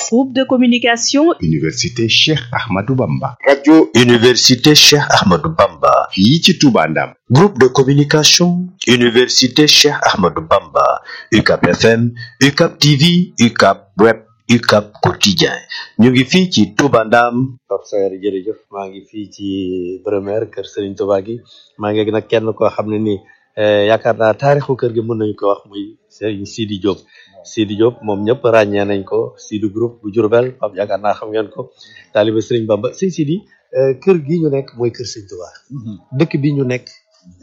Groupe de communication Université Cheikh Ahmadou Bamba. radio Université Cheikh Ahmadou Bamba. fii ci Touba Ndam. Groupe de communication Université Cheikh Ahmadou Bamba. UCAP FM, UCAP TV, UCAP Web, UCAP Quotidien. ñu ngi fii ci Touba Ndam. Pape Saer jërëjëf maa ngi fii ci Bremer kër Serigne Touba gi maa ngi nag kenn koo xam ne nii yaakaar naa taarixu kër gi mën nañu ko wax muy Serigne Sidi Diop Sidi Diop moom ñëpp ràññee nañ ko Sidi groupe bu Diourbel Pape yaakaar naa xam ngeen ko taalibe Serigne Bamba Serigne Sidi kër gi ñu nekk mooy kër Serigne Touba dëkk bi ñu nekk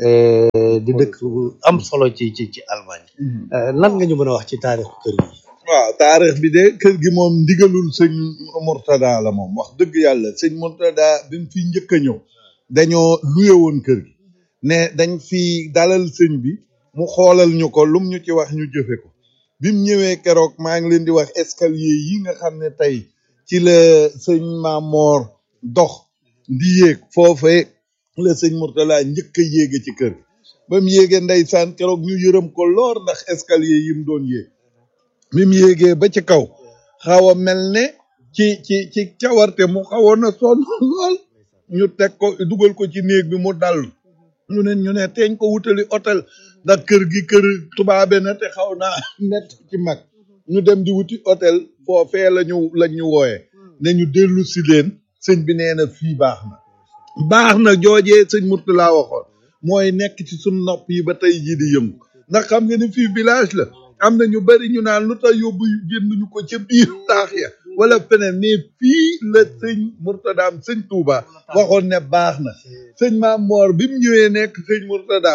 di dëkk bu am solo ci ci ci Allemagne lan nga ñu mën a wax ci taarixu kër gi waaw taarix bi de kër gi moom ndigalul sëñ Murtada la moom wax dëgg yàlla sëñ Murtada bi mu fi njëkk a ñëw dañoo luye woon kër gi ne dañ fi dalal sëñ bi mu xoolal ñu ko lum ñu ci wax ñu jëfe ko bi mu ñëwee keroog maa ngi leen di wax escalier yi nga xam ne tey ci la sëñ Mamor dox di yéeg foofee la sëñ Murtada njëkk a yéege ci kër gi ba mu yéegee ndeysaan keroog ñu yërëm ko loor ndax escalier yi mu doon yéeg bi mu yéegee ba ci kaw xaw a mel ne ci ci ci cawarte mu xawoon a sonn lool ñu teg ko dugal ko ci néeg bi mu dal ñu ne ñu ne teeñ ko wutali hôtel ndax kër gi kër tubaabe na te xaw naa mett ci mag ñu dem di wuti hôtel foofee la ñu la ñu wooye ne ñu dellu si leen sëñ bi nee na fii baax na baax na joojee sëñ Murtala waxoon mooy nekk ci suñ nopp yi ba tey jii di yëngu ndax xam nga ni fii village la am na ñu bari ñu naan lu tax yóbbu jënduñu ko ca biir taax ya wala feneen mais fii la sëñ Murtadaam sëñ Touba waxoon ne baax na sëñ Maam Moor bi mu ñëwee nekk sëñ Murtada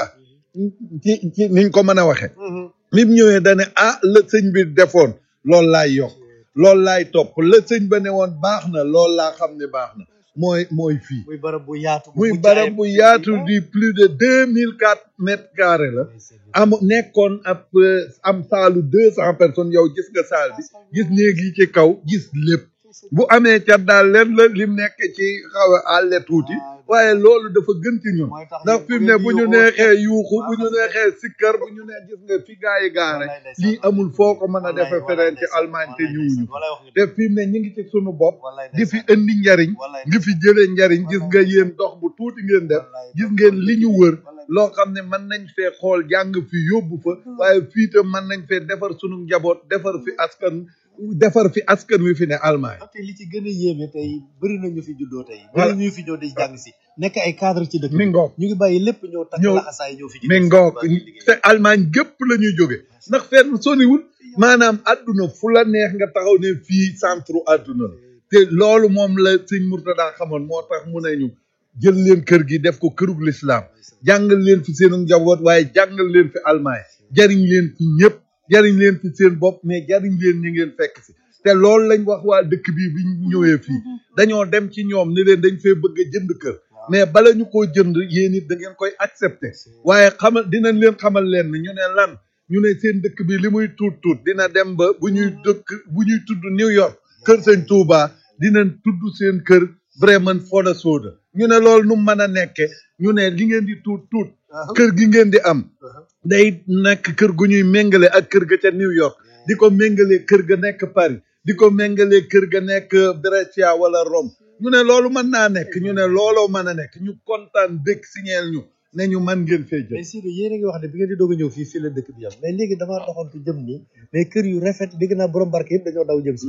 ci ci niñ ko mën a waxe bi mu ñëwee dane ah la sëñ bi defoon loolu laay yokk loolu laay topp la sëñ ba ne woon baax na loolu laa xam ne baax na mooy mooy fii muy barab bu yaatu muy barab bu yaatu di plus de deux mille quatre mètres carrés la am nekkoon ab am saalu deux cent personnes yow gis nga saal bi gis néeg yi ci kaw gis lépp bu amee cat daal leen la lim nekk ci xaw a àlle tuuti waaye loolu dafa gën ci ñun ndax fi mu ne bu ñu neexee yuuxu bu ñu neexee sikkar bu ñu nee gis nga fi gaa yi gaare lii amul foo ko mën a defe feneen ci Allemagne te ñëwuñu te fi mu ne ñu ngi ci sunu bopp di fi indi njariñ di fi jëlee njariñ gis nga yéen dox bu tuuti ngeen def gis ngeen li ñu wër loo xam ne mën nañ fee xool jàng fi yóbbu fa waaye fii tam mën nañ fee defar sunu njaboot defar fi askan defar fi askan wi fi ne Allemagne te li ci gën a yéeme tey bëri na ñu fi juddoo tey bëri ñu fi ñëw di jàng si nekk ay cadre ci dëkk mi ngoog ñu ngi bàyyi lépp ñëw takk ñëw laxasaay ñëw fi mi ngoog te Allemagne gépp la ñuy jóge ndax fenn soniwul maanaam àdduna fu la neex nga taxaw ne fii centre àdduna la te loolu moom la sëñ Murtada xamoon moo tax mu ne ñu jël leen kër gi def ko kërug lislaam jàngal leen fi seen njaboot waaye jàngal leen fi Allemagne jariñ leen fi ñëpp jariñ leen fi seen bopp mais jariñ leen ñi ngeen fekk si te loolu lañ wax waa dëkk bi bi ñu ñëwee fii dañoo dem ci ñoom ni leen dañ fee bëgg a jënd kër mais bala ñu koo jënd yéen it da ngeen koy accepter waaye xamal dinañ leen xamal leen ne ñu ne lan ñu ne seen dëkk bi li muy tuut tuut dina dem ba bu ñuy dëkk bu ñuy tudd New York kër sëñ Touba dinañ tudd seen kër Bremen Foda ñu ne loolu nu mën a nekke ñu ne li ngeen di tuut tuut kër gi ngeen di am day nekk kër gu ñuy méngale ak kër ga ca New York di ko méngale kër ga nekk Paris di ko méngale kër ga nekk Brescia wala Rome ñu ne loolu mën naa nekk ñu ne looloo mën a nekk ñu kontaan dëkk signeel ñu ne ñu mën ngeen fee jël mais Sidou yéen a ngi wax ne bi ngeen di doog a ñëw fii fii la dëkk bi yam mais léegi damaa doxantu jëm nii mais kër yu rafet dégg naa borom barke yëpp dañoo daw jëm si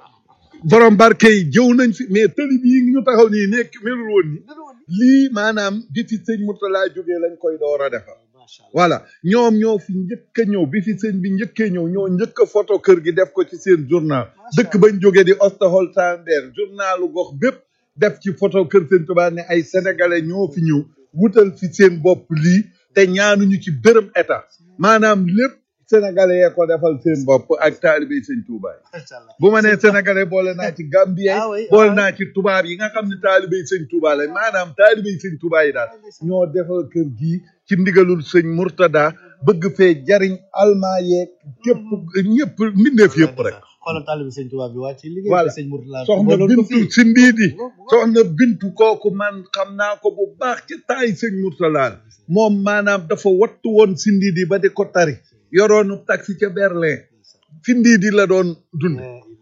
borom barke yi jëw nañ fi mais tëli bii ñu taxaw nii nekk melul woon ni lii maanaam bi fi sëñ Murtala jógee lañ koy door a defar voilà ñoom ñoo fi njëkk a ñëw bi fi sëñ bi njëkkee ñëw ñoo njëkk a photo kër gi def ko ci seen journal dëkk bañ jógee di Osterholzander journalu gox bépp def ci photo kër sëñ Tuubaa ne ay sénégalais ñoo fi ñëw wutal fi seen bopp lii te ñaanuñu ci bërëm état maanaam lépp sénégalais yee ko defal seen bopp ak taalibe sëñ Touba yi bu ma nee sénégalais boole naa ci gambien Ah oui, boole ah. naa ci tubaab yi nga xam ne taalibe sëñ Touba la maanaam taalibe sëñ Touba yi daal ñoo defal kër gii ci ndigalul sëñ Murtada bëgg fee jariñ almaa yeeg képp ñëpp mbindeef yëpp rek xoolal taalibe sëñ Tuubaa bi wàcc liggéey Voilà. sëñ Murtala soxna booloon ko bintu fii. si ndiidi soxna bintu kooku man xam naa ko bu baax ci taay sëñ Murtala la moom maanaam dafa wattu woon si ndiidi ba di ko tari yoroonu taxi ca Berlin fi ndiidi la doon dund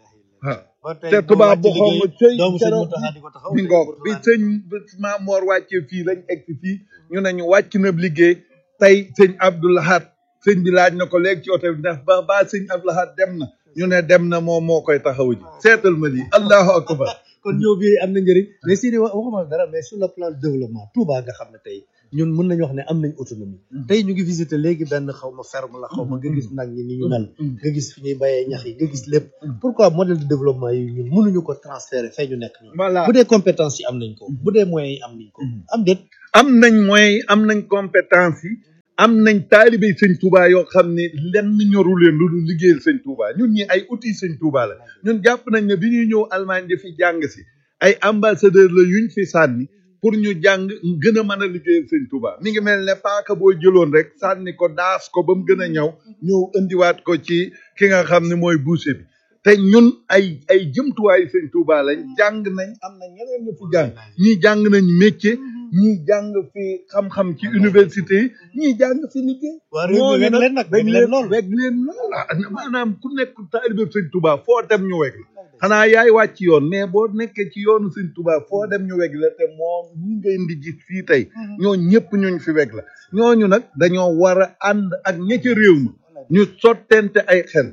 waaw ba tey te mu tubaab bu wàcc xaw ma liggéey, cëy doomu sëñ keroog Mountakha di ko taxaw bi sëñ ngoog bi Mourtada. sëñ Maam Moor wàccee fii lañ egg fii ñu ne ñu wàcc na liggéey tey sëñ Abdoulahat sëñ bi laaj na ko léegi ci oto bi ndax ba ba sëñ Abdoulahat dem na ñu ne dem na moom moo koy taxaw ji seetal ma lii allahu akbar kon ñëw bi am na njëriñ mais si di wa- waxuma dara mais sur le plan de développement Touba nga xam ne tey ñun mën nañu wax ne am nañ autonomie tey ñu ngi visiter léegi benn xaw ma ferme la xaw ma nga gis nag ñi ni ñu mel nga gis fi ñuy bayee ñax yi nga gis lépp pourquoi modèle de développement yi ñun mënuñu ko transférer fay ñu nekk ñun voilà bu dee compétence yi am nañ ko bu dee moyens yi am nañ ko am déet am nañ moyens yi am nañ compétence yi am nañ taalibe sëñ Touba yoo xam ne lenn ñoru leen lu dul liggéeyal sëñ Touba ñun ñi ay outils sëñ Touba la ñun jàpp nañ ne bi ñuy ñëw Allemagne di fi jàng si ay ambassadeur la yuñ fi sànni pour ñu jàng gën a mën a liggéeyal sëñ Touba mi ngi mel ne paaka boo jëloon rek sànni ko daas ko ba mu gën a ñaw ñëw indiwaat ko ci ki nga xam ne mooy boucher bi te ñun ay ay jëmtuwaayu sëñ Touba lañ jàng nañ am na ñeneen ñu fi jàng ñii jàng nañ métier ñii jàng fi xam-xam ci université yi ñii jàng fi liggéey waa réew mi weg leen nag weg leen lool weg leen lool ah, maanaam ku nekk taalibe sëñ Touba foo dem ñu weg la xanaa yaay wàcc yoon mais boo nekkee ci yoonu sëñ Touba foo dem ñu weg la te moom ñi ngay indi gis fii tey ñoo ñëpp ñuñ fi weg la ñooñu nag dañoo war a ànd ak ña ca réew mi ñu sottente ay xel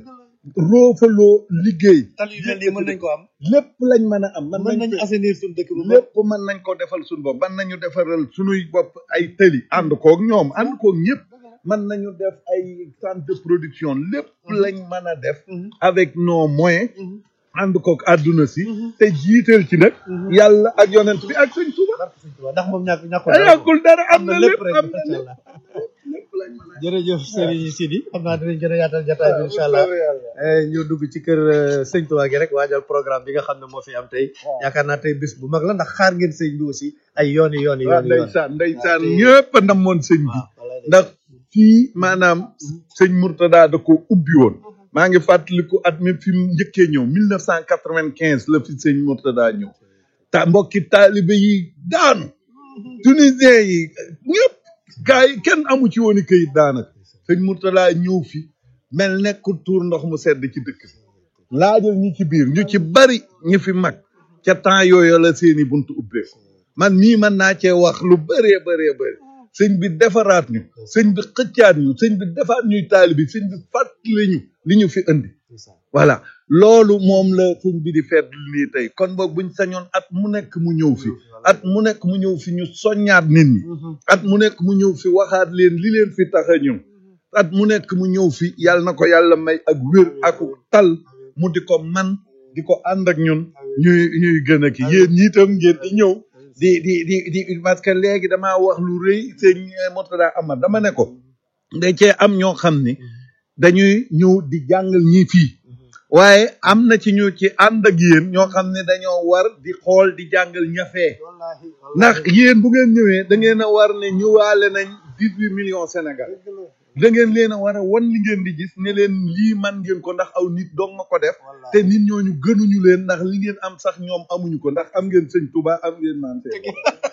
roofaloo liggéey tal yu mel nii mën nañ ko am lépp lañ mën a am mën mën nañ nañ assainir suñu dëkk bu lépp mën nañ ko defal suñu bopp mën nañu defaral suñuy bopp ay tëli ànd koog ñoom ànd koog ñëpp mën nañu def ay centre de production lépp lañ mën a def avec nos moyens ànd koog àdduna si te jiital ci nag yàlla ak yonent bi ak sëñ Tuuba ndax moom ñàkk ñàkkul ay dara yàggul dara am na lépp rek am na macha lépp allah lépp lañ mën a jërëjëf Serigne Sidi xam naa dinañ gën a yaatal jataay bi incha allah Eh, ñu dugg ci kër eh, sëñ Tuubaa gi rek waajal programme bi nga xam ne moo fi am tey yaakaar naa tey bés bu mag la ndax xaar ngeen sëñ bi aussi ay yooni yooni waaw yooni yoon ndeysaan ndeysaan ñëpp a namoon sëñ bi ndax fii maanaam sëñ Mourtada da ko ubbi woon maa ngi fàttaliku at mi fi mu njëkkee ñëw mille neuf cent quatre-vingt-quinze la fi sëñ Mourtada ñëw ta mbokki taalibe yi daanu tunisien yi ñëpp gars yi kenn amu ci woon i këyit daanaka sëñ Mourtada ñëw fi mel nekkul tuur ndox mu sedd ci dëkk bi laajal ñi ci biir ñu ci bari ñi fi mag ca temps yooyu la seeni buntu ubbeeku man mii mën naa cee wax lu bëree bëree bëri sëñ bi defaraat ñu sëñ bi xëccaat ñu sëñ bi defaat ñuy taalibi sëñ bi fàttali ñu li ñu fi indi voilà loolu moom la sëñ bi di feet nii tey kon boog buñ sañoon at mu nekk mu ñëw fi at mu nekk mu ñëw fi ñu soññaat nit ñi at mu nekk mu ñëw fi waxaat leen li leen fi tax a ñëw at mu nekk mu ñëw fi yàlla na ko yàlla may ak wér ak tal mu di ko man di ko ànd ak ñun ñuy ñuy gën a ki yéen ñi itam ngeen di ñëw di di di di parce que léegi damaa wax lu rëy sëñ Mourtada Amar dama ne ko da cee am ñoo xam ni dañuy ñëw di jàngal ñi fii waaye am na ci ñu ci ànd ak yéen ñoo xam ne dañoo war di xool di jàngal ñafee ndax yéen bu ngeen ñëwee da ngeen a war ne ñëwaale nañ dix huit millions Sénégal da ngeen leen a war a wan li ngeen di gis ne leen lii man ngeen ko ndax aw nit dong ma ko def te nit ñooñu gënuñu leen ndax li ngeen am sax ñoom amuñu ko ndax am ngeen sëñ Touba am ngeen naan seen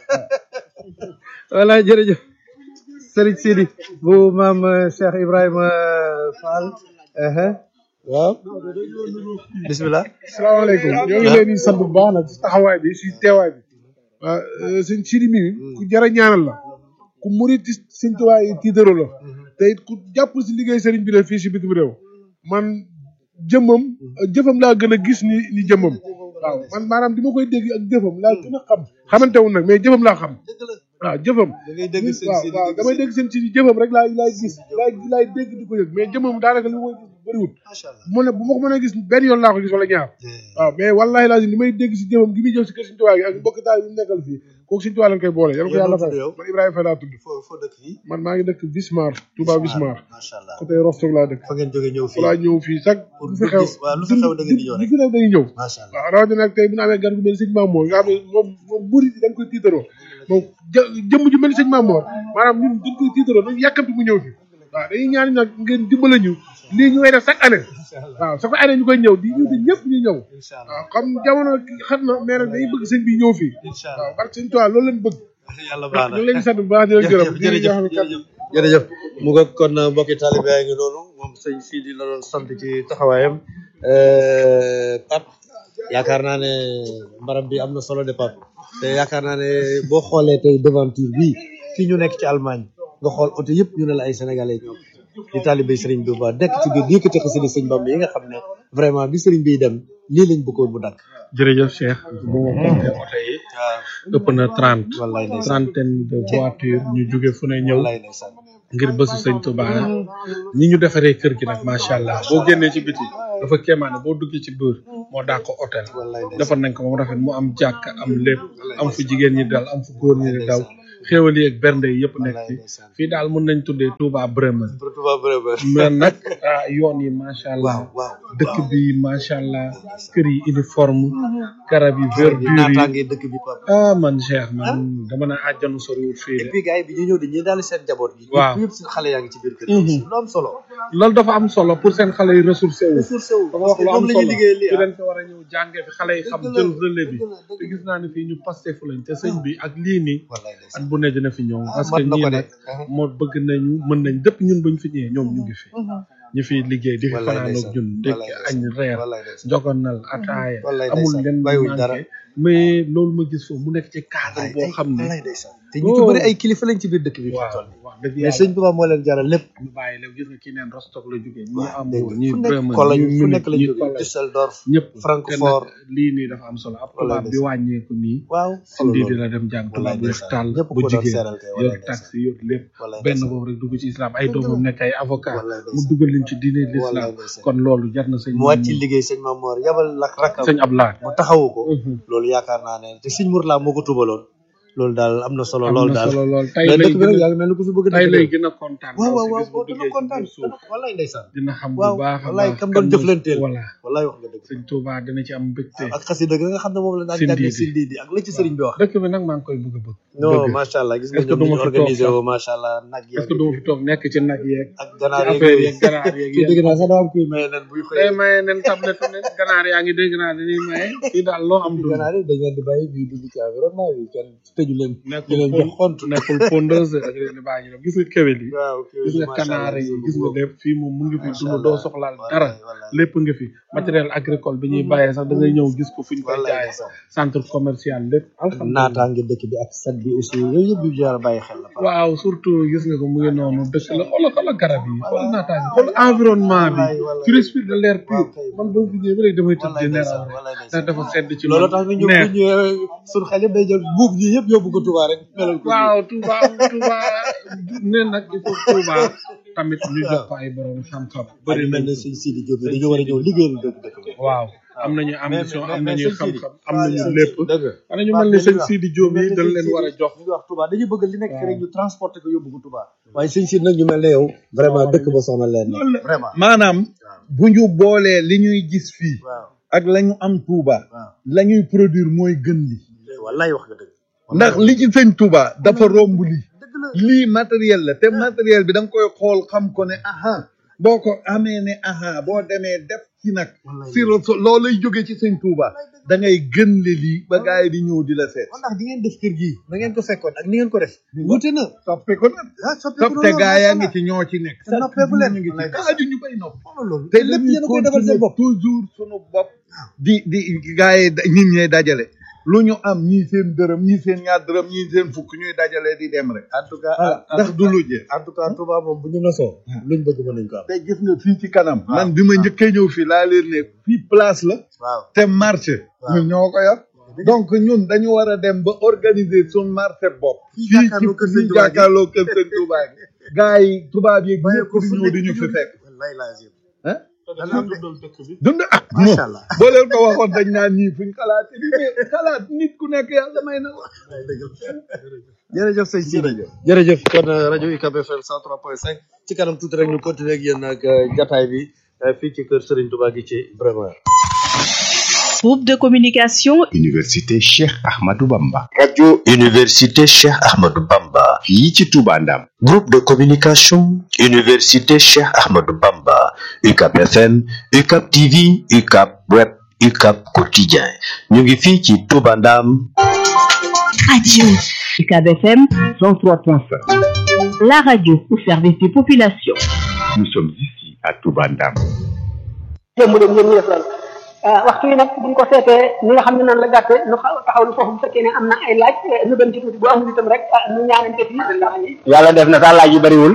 voilà jërëjëf Serigne Sidi bu maam eh, Cheikh Ibrahima Fall ehe waaw bismillah salaamaaleykum ñoo ngi leen di sant bu baax nag si taxawaay bi si teewaay bi waaw sëñ Sidi mi ku jar a ñaanal la ku murit ci sëñ Tuubaa yi tiitaro la te it ku jàpp si liggéey sëriñ bi la fii si bitim réew man jëmmam jëfam laa gën a gis ni ni jëmmam waaw man maanaam di ma koy dégg ak jëfam laa gën a xam xamante wu nag mais jëfam laa xam waaw jëfam da ngay dégg sëñ waaw Sidi waaw damay dégg seen Sidi jëfam rek laay laay gis laay laay dégg di ko yëg mais jëmmam daanaka li ma koy gis bëriwul macha allah mu ne bu ma ko mën a gis benn yoon laa ko gis wala ñaar waaw mais wallahi lazim li may dégg si jëmam gi muy jëf si kër Sëñ Tuubaa gi ak mbokk taal bi mu nekkal fii kooku Sëñ Tuubaa lañ koy boole yàlla ko Yow yàlla noo fay tudd yow? man Ibrahima Faye laa tudd foo foo dëkk fii man maa ngi dëkk Wismar Touba Wismar macha allah côté Rostock laa dëkk fa ngeen jóge ñëw fa fii laa ñëw fii sax pour lu fi xew gis waaw lu fi xew da ngeen di ñëw lu rek fi xew dañuy ñëw macha allah waaw rawatina nag tey bu ñu amee gan gu mel ni sëñ Mamour nga xam ne moom moom murid yi dañ koy tiitaroo moom jë jëmm ju mel ni sëñ Mamour maanaam ñun dañ koy tiitaroo dañ yàkkamti mu ñëw fi waaw dañuy ñaan nag ngeen dimbale ñu lii ñu koy def chaque année waaw chaque année ñu koy ñëw di ñëw di ñëpp ñu ñëw incha allah waaw comme jamono xam na mais nag dañuy bëgg sëñ bi ñëw fii incha waaw allah parce que sëñ Tuubaa loolu lañ bëgg yàlla baax ñu na ngi leen di sant bu baax di leen gërëm jërëjëf di leen jërëjëf jox jërëjëf jërëjëf mu nga kon mbokki taalibe yaa ngi noonu moom sëñ Sidi la doon sant ci taxawaayam Pape yaakaar naa ne mbaram bi am na solo de Pape te yaakaar naa ne boo xoolee tey devanture bii fii ñu nekk ci Allemagne nga xool oto yëpp ñu ne la ay sénégalais ñoom di taalibe Serigne Touba dekk ci biir yëkkati xasida Sëñ Bamba yi nga xam ne vraiment bi Serigne biy dem lii lañ bëggoon mu dakk jërëjëf Cheikh bu ma compté oto yi ëpp na trente wallaay ndeysaan trentaine de voitures ñu jóge fu ne ñëw wallaay ndeysaan ngir bésu sëñ Touba ni ñu defaree kër gi nag macha allah boo génnee ci biti dafa kéemaane boo duggee ci biir moo daa ko hôtel wallaay ndeysaan defar nañ ko moom rafet mu am jàkk am lépp am fu jigéen ñi dal am fu góor ñi di daw xéewal yi ak bernde yi yëpp nekk fi fii daal mën nañ tuddee Touba Bremen Touba vraiment mais nag ah yoon yi macha allah waaw waaw dëkk bi macha allah kër yi uniforme garab yi verdure yi naataange dëkk bi Pape ah man Cheikh man dama na àjjanu soriwul fii et de puis gars yi bi ñu ñëw dañuy daal seen njaboot yi Waaw. ñëpp seen xale yaa ngi ci biir kër gi lu am solo loolu dafa am solo pour seen xale yi ressourcé wu ressourcé wu dafa wax lu am la ñuy solo liggéey lii fi ah dañ ko war a ñëw jàngee fi xale yi xam Dëgg la, jël relais bi dëgg la, dëgg te gis naa ne fii ñu pasté fu lañ te sëñ bi ak lii nii wallaay at ndeysaan bu ne dina fi ñëw parce mat que na ñii ko de nag moo bëgg nañu mën nañ dëpp ñun buñ fi ñëwee ñoom ñu ngi fi ñu fi liggéey di fi Wallaay fanaan ak ndeysaan, ñun ndékki wallaay añ reer wallaay ndeysaan njogonal ataaya wallaay amul ndeysaan, leen bàyyiwuñ dara. manqué mais loolu ma gis foofu mu nekk ci cadre wallaay boo xam ne wallaay ndeysaan te ñu ci bëri ay kilifa lañ ci biir dëkk bi fi waaw toll nii wax dëgg mais yàlla sëñ Touba moo leen jaral lépp ñu bàyyi leen gis nga kii neen Rostock la jógee ñi waaw am dégg nga ñi fu nekk Bremen Cologne ñi fu nekk Munich lañ ñi jógee Cologne Düsseldorf ñëpp Francfort te nag lii nii dafa am solo ab tubaab bi wàññeeku nii waaw sindi solo di loolu la dem jàng wallaay tubaab bu weex ndeysaan tàll ñëpp bu ko doon jigéen seeral kay yor wallaay ndeysaan taxi yor lépp wallaay benn ndeysaan boobu rek dugg ci islam ay Dëgg la. doomam nekk ay avocat wallaay mu ndeysaan dugal leen ci diine wallaay l'islam ndeysaan kon loolu jar na sëñ mu wàcc ci liggéey sëñ Mamoor yabal lak rakkam sëñ Ablaye mu taxawu ko Mhm. loolu yaakaar naa ne te sëñ Mourla moo ko tubaloon loolu daal am na solo am loolu na daal solo lool tey mais lay dëkk bi nag gën a yaa ngi mel ni ku fi bëgg a tey dëkk lay de. gën a kontaan waaw waaw aussi waaw bis bu dana duggee ci kontaan biir suuf wallaay ndeysaan dina xam bu waaw baax a wallaay baax kam kan doon moo- jëflanteel voilà wallaay wax nga dëgg sëñ Touba dina ci am mbégte ak xasida ga nga xam ne moom la daan Sindi jàngee di. sindi di ak la ci sëriñ bi wax dëkk bi nag maa ngi koy bëgg a bëgg non bëgg. macha allah gis nga Est-ce que ñoom ni duma ñu fi toog organisé sax? woo macha allah nag est-ce que duma fi toog nekk ci nag yeeg ak ci ganaar yeeg affaire yooyu yeeg ganaar yeeg fii yéen dégg naa sax daa am kuy maye nen buy day xëy maye nen tablette nen ganaar yaa ngi dégg naa dañuy maye fii daal loo am dund ganaar yi dañ leen di bàyyi ñuy dugg ci environnement bi kenn tëju leen di nekkul leen jox xont nekkul pondeuse ak leen di bàyyi ñu dem gis nga kewel yi waaw gis nga kanaar yi gis nga lépp fii moom mu ngi fi dund doo soxlaal dara lépp nga fi matériel agricole bi ñuy bàyyee sax da ngay ñëw gis ko fu ñu koy Wallaay jaayee ndeysaan. centre commercial lépp alhamdulilah naataange dëkk bi ak set bi aussi yooyu yëpp yu jar a bàyyi xel la waaw surtout gis nga ko mu ngi noonu dëkk la xoolal xoolal garab yi xool naataange xool environnement bi Wallaay, wallaay. tu respires de l'air pur Waaw, kay. man boo fi ñëwee ba léegi damay tëdd wallaay di nelaw ndeysaan rek wallaay ndax ndeysaan dafa sedd ci loolu man tax ñu ñëw neex. bu ñëwee suñu xel yëpp day jël buub yi yëpp yóbbu ko Touba rek melal ko waaw Touba Touba ne nag il faut Touba tamit ñu jox ko ay borom xam-xam bëri bëri mel nañ ne sëñ Sidi Diop yi dañu war a ñëw liggéeyal dëkk dëkk bi waaw am nañu ambition am nañu xam-xam am nañu lépp lépp dëgg ana ñu mel ni sëñ Sidi Diop yi dañ leen war a jox ñu ngi wax Touba dañuy bëgg li nekk fi rek ñu transporter ko yóbbu ko Touba waaye sëñ Sidi nag ñu mel ne yow vraiment dëkk ba soxna leen vraiment maanaam bu ñu boolee li ñuy gis fii waaw ak la ñu am Touba waaw la ñuy produire mooy gën li wallaay wax nga dëgg ndax li ci sëñ Touba dafa romb lii dëgg la lii matériel la te matériel bi da nga koy xool xam ko ne aha boo ko amee ne aha boo demee def ci nag Wallaay. si loolu lay jóge ci sëñ Touba da ngay gën le lii ba gars yi di ñëw di la seet kon ndax di ngeen def kër gii na ngeen ko fekkoon ak ni ngeen ko def wuute na toppe ko nag ah soppeeku topp te gaa yaa ngi ci ñoo ci nekk te noppeeku leen. ñu ngi ci Wallaay. kaaju ñu bay nopp loolu te lépp lépp yéen a koy defal seen bopp toujours sunu bopp di di gaa yi da- nit ñee dajale lu ñu am ñii seen dërëm ñii seen ñaar dërëm ñii seen fukk ñuy dajale di dem rek en tout cas voilà ndax du lu jeex en tout cas Touba moom bu ñu nosoo luñ bëgg mën nañ ko am te gis nga fii ci kanam man bi ma njëkkee ñëw fii laa leen ne fii place la waaw te marché ñun ñoo ko yor donc ñun dañu war a dem ba organiser suñu marché bopp Fii fii ci jàkkaarloo kër Sëñ fii Touba gi. jàkkaarloo kër sëñ Touba gi gars yi tubaab yi ñëpp di ñëw di ñu fi fekk wallaay lazim ah dana dundal dëkk bi dund ah Macha non Allah. boo leen ko waxoon dañ naan ñii fuñ xalaat mais xalaat nit ku nekk yàlla may na la jërëjëf sëñ Sidi jërëjëf kon euh, rajo UCAB FM 103.5 ci kanam tuuti rek ñu continuer ak yéen ak euh, jataay bi euh, fii ci kër Serigne Touba gi ci Bremer Groupe de communication Université Cheikh Ahmadou Bamba. radio université Cheikh Ahmadou Bamba fii ci Touba Ndam. groupe de communication université Cheikh Ahmadou Bamba UCAB FM UCAB TV UCAB web UCAB quotidien ñu ngi fii ci Touba Ndam Radio UCAB FM 103.5. la radio au service des populations Nous sommes ici à Touba Ndam. démb de ngeen ñu def daal waxtu yi nag buñ ko seetee ni nga xam ne noonu la gàtte nu taxaw lu foofu bu fekkee ne am na ay laaj nu dem ci tuuti bu amul itam rek nu ñaanante fii yàlla def na sax laaj yi bariwul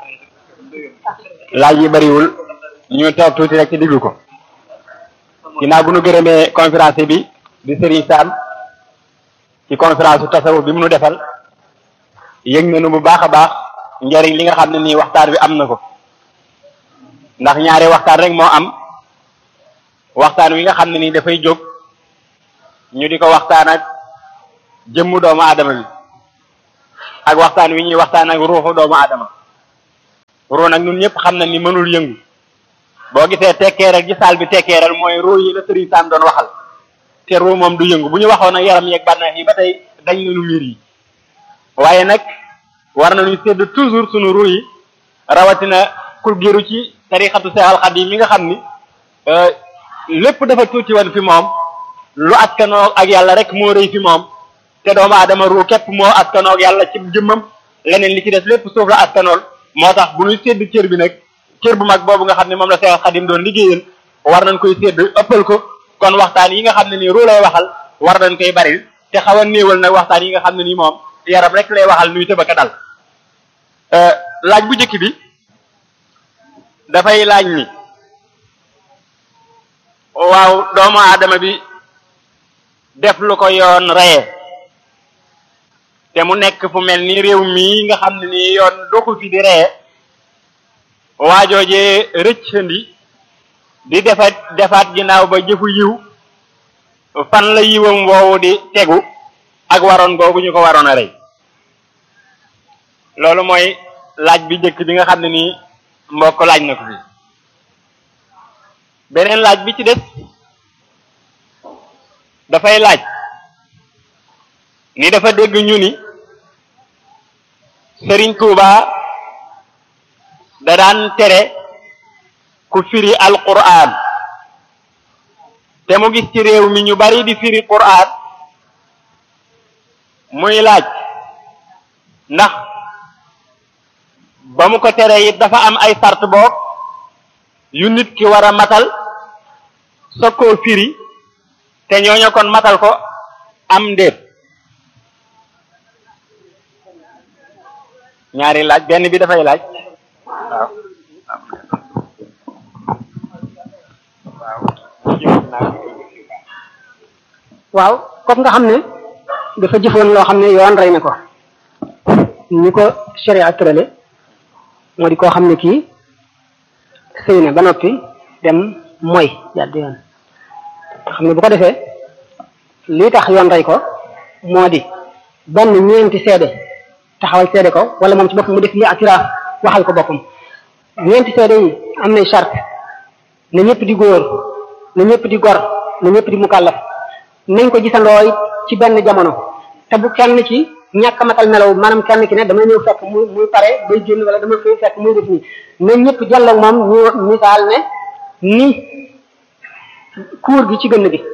laaj yi bariwul ñu toog tuuti rek ci diglu ko ginnaaw bu nu gërëmee conférence bi di Serigne Sam ci conférence su tasawuf bi mu nu defal yëg nañu bu baax a baax njariñ li nga xam ne nii waxtaan bi am na ko ndax ñaari waxtaan rek moo am waxtaan wi nga xam ne nii dafay jóg ñu di ko waxtaan ak jëmmu doomu aadama bi ak waxtaan wi ñuy waxtaan ak ruuxu doomu aadama ruu nag ñun ñëpp xam na ni mënul yëngu boo gisee tekkeeral gi saal bi tekkeeral mooy ruu yi la Sëriñ Sam doon waxal te ruu moom du yëngu bu ñu waxoon ak yaram yeeg bànneex yi ba tey dañ nañu miir yi waaye nag war nañu sédd toujours sunu ruu yi rawatina kul giru ci tarixatu Seexal Xadiim mi nga xam ni lépp dafa tuuti woon fi moom lu askanoo ak yàlla rek moo rëy fi moom te doomu aadama ruu képp moo askanoo ak yàlla ci jëmmam leneen li ci des lépp suuf la askanool moo tax bu ñuy sédd cër bi nag cër bu mag boobu nga xam ne moom la Seex Xadim doon liggéeyal war nañ koy sédd ëppal ko kon waxtaan yi nga xam ne nii ruu lay waxal war nañ koy bari te xaw a néewal nag waxtaan yi nga xam ne nii moom yaram rek lay waxal nuy tëbaka dal laaj bu njëkk bi dafay laaj ni waaw doomu aadama bi def lu ko yoon reye te mu nekk fu mel ni réew mii nga xam ne nii yoon doxu fi di reye waajoojee rëccandi di defaat defaat ginnaaw ba jëfu yiw fan la yiwam woowu di tegu ak waroon googu ñu ko waroon a rey loolu mooy laaj bi njëkk bi nga xam ne nii mbokk laaj na ko fi beneen laaj bi ci des dafay laaj ni dafa dégg ñu ni Sëriñ Tuuba da daan tere ku firi alquran te mu gis ci réew mi ñu bari di firi quran muy laaj ndax ba mu ko tere it dafa am ay sart boog yu nit ki war a matal soog koo firi te ñooñu kon matal ko am ndéet ñaari laaj benn bi dafay laaj waaw waaw comme nga xam ne dafa jëfoon loo xam ne yoon rey na ko ni ko sharia tërale moo di koo xam ne kii sëy na ba noppi dem mooy jàdd yoon xam ne bu ko defee lii tax yoon rey ko moo di benn ñeenti seede taxawal seede ko wala moom ci boppam mu def li atiraaf waxal ko boppam ñeenti seede yi am nay charte na ñëpp di góor na ñëpp di gor na ñëpp di mukallaf nañ ko gisandooy ci benn jamono te bu kenn ci ñàkk matal melaw maanaam kenn ki ne dama ñëw fekk muy muy pare bay génn wala dama fay fekk muy def nii na ñëpp jàlloog moom ñu misaal ne ni kuur gi ci gënn gi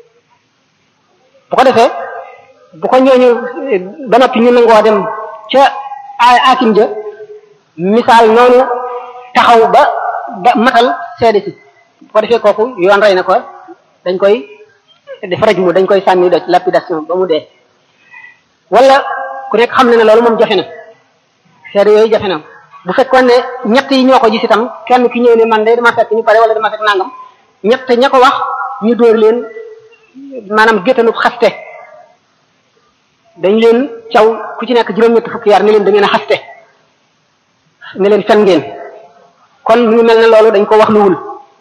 bu ko defee bu ko ñooñu ba noppi ñu nangoo dem ca akim ja misaal noonu taxaw ba ba matal seede si bu ko defee kooku yoon rey na ko dañ koy def raj mu dañ koy sànni doj lapidation ba mu dee wala ku nekk xam ne ne loolu moom jafe na seede yooyu jafe na bu fekkoon ne ñett yi ñoo ko gis itam kenn ki ñëw ne man de dama fekk ñu pare wala dama fekk nangam ñett ña ko wax ñu dóor leen maanaam géttanub xaste dañ leen caw ku ci nekk juróom-ñett fukki yar ne leen da ngeen a xaste ne leen fen ngeen kon mu ngi mel ne loolu dañ ko wax luwul